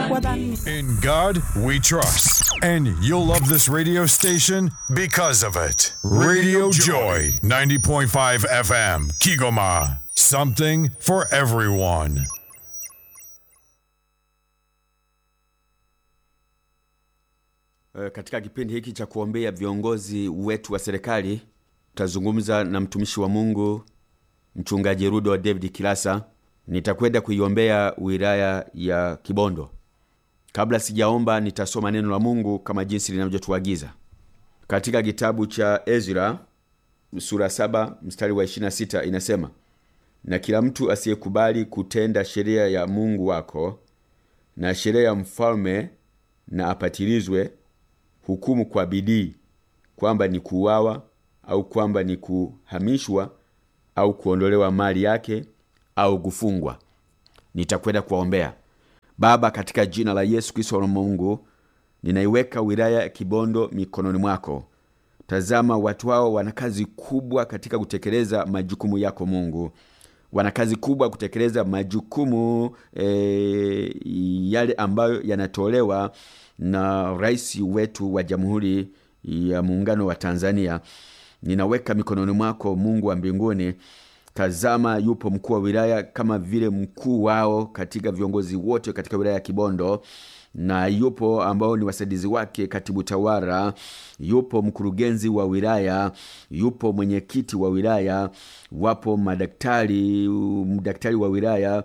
wadhamini. In God we trust. And you'll love this radio station because of it. Radio Joy, 90.5 FM, Kigoma. Something for everyone. Eh, Katika kipindi hiki cha kuombea viongozi wetu wa serikali tutazungumza na mtumishi wa Mungu mchungaji Rudo David Kilasa. Nitakwenda kuiombea wilaya ya Kibondo. Kabla sijaomba, nitasoma neno la Mungu kama jinsi linavyotuagiza katika kitabu cha Ezra sura saba mstari wa 26 inasema, na kila mtu asiyekubali kutenda sheria ya Mungu wako na sheria ya mfalme na apatilizwe hukumu kwa bidii kwamba ni kuuawa au kwamba ni kuhamishwa au kuondolewa mali yake au kufungwa. Nitakwenda kuwaombea. Baba, katika jina la Yesu Kristo wa Mungu, ninaiweka wilaya ya Kibondo mikononi mwako. Tazama, watu hao wana kazi kubwa katika kutekeleza majukumu yako Mungu, wana kazi kubwa kutekeleza majukumu e, yale ambayo yanatolewa na rais wetu wa Jamhuri ya Muungano wa Tanzania. Ninaweka mikononi mwako Mungu wa mbinguni. Tazama, yupo mkuu wa wilaya kama vile mkuu wao katika viongozi wote katika wilaya ya Kibondo, na yupo ambao ni wasaidizi wake, katibu tawala, yupo mkurugenzi wa wilaya, yupo mwenyekiti wa wilaya, wapo madaktari, daktari wa wilaya,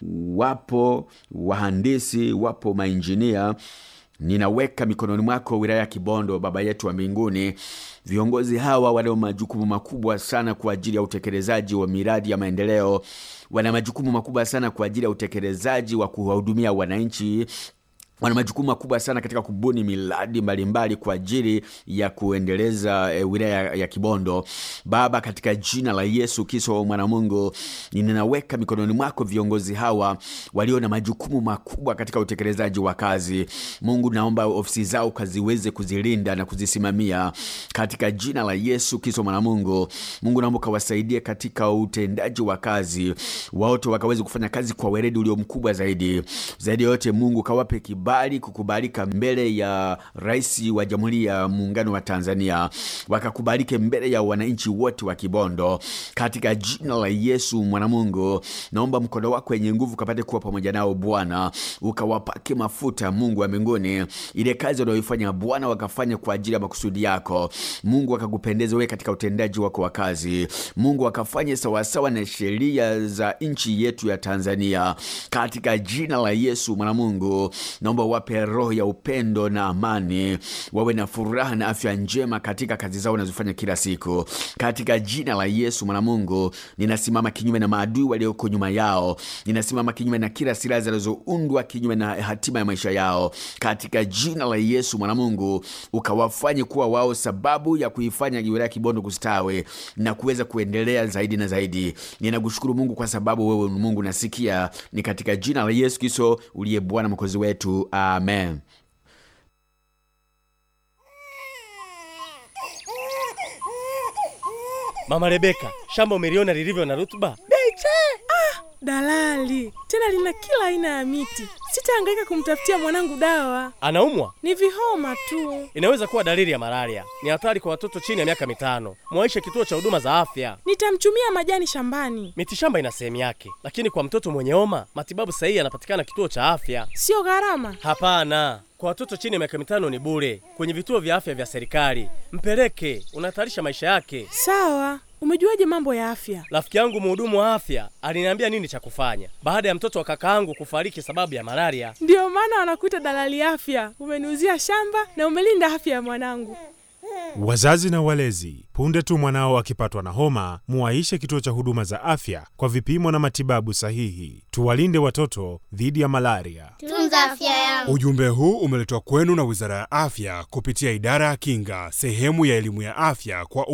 wapo wahandisi, wapo mainjinia ninaweka mikononi mwako wilaya ya Kibondo, Baba yetu wa mbinguni. Viongozi hawa wana majukumu makubwa sana kwa ajili ya utekelezaji wa miradi ya maendeleo, wana majukumu makubwa sana kwa ajili ya utekelezaji wa kuwahudumia wananchi wana majukumu makubwa sana katika kubuni miradi mbalimbali kwa ajili ya kuendeleza e, wilaya ya Kibondo. Baba, katika jina la Yesu Kristo mwana Mungu, ninaweka mikononi mwako viongozi hawa walio na majukumu makubwa katika utekelezaji wa kazi. Mungu, naomba ofisi zao kaziweze kuzilinda na kuzisimamia katika jina la Yesu Kristo mwana Mungu. Mungu, naomba kawasaidie katika utendaji wa kazi, wote wakaweze kufanya kazi kwa weledi ulio mkubwa zaidi. Zaidi ya yote, Mungu kawape kibali kukubalika mbele ya rais wa Jamhuri ya Muungano wa Tanzania, wakakubalike mbele ya wananchi wote wa Kibondo katika jina la Yesu mwana Mungu. Naomba mkono wako wenye nguvu kapate kuwa pamoja nao Bwana, ukawapake mafuta Mungu wa mbinguni, ile kazi wanayoifanya Bwana wakafanya kwa ajili ya makusudi yako Mungu, wakakupendeza wewe katika utendaji wako wa kazi Mungu, wakafanye sawasawa na sheria za nchi yetu ya Tanzania katika jina la Yesu mwana Mungu. Naomba wape roho ya upendo na amani, wawe na furaha na afya njema katika kazi zao wanazofanya kila siku, katika jina la Yesu mwana Mungu. Ninasimama kinyume na maadui walioko nyuma yao, ninasimama kinyume na kila silaha zinazoundwa kinyume na hatima ya maisha yao, katika jina la Yesu mwana Mungu, ukawafanye kuwa wao sababu ya kuifanya wilaya Kibondo kustawi na kuweza kuendelea zaidi na zaidi. Ninakushukuru Mungu kwa sababu wewe ni Mungu nasikia, ni katika jina la Yesu Kristo uliye Bwana mwokozi wetu, amen. Mama Rebeka, shamba umeliona lilivyo na rutuba? Beche! Ah, dalali tena lina kila aina ya miti. Sitahangaika kumtafutia mwanangu dawa, Anaumwa? ni vihoma tu. Inaweza kuwa dalili ya malaria. Ni hatari kwa watoto chini ya miaka mitano. Mwaishe kituo cha huduma za afya. Nitamchumia majani shambani, Mitishamba ina sehemu yake, lakini kwa mtoto mwenye homa matibabu sahihi yanapatikana kituo cha afya. sio gharama. Hapana, kwa watoto chini ya miaka mitano ni bure kwenye vituo vya afya vya serikali. Mpeleke, unahatarisha maisha yake. Sawa, umejuaje mambo ya afya? Rafiki yangu mhudumu wa afya aliniambia nini cha kufanya baada ya mtoto wa kakaangu kufariki sababu ya malaria. Ndiyo maana wanakuita dalali afya. Umeniuzia shamba na umelinda afya ya mwanangu. Wazazi na walezi, punde tu mwanao akipatwa na homa, muwaishe kituo cha huduma za afya kwa vipimo na matibabu sahihi. Tuwalinde watoto dhidi ya malaria. Tunza afya yangu. Ujumbe huu umeletwa kwenu na Wizara ya Afya kupitia Idara ya Kinga, sehemu ya elimu ya afya kwa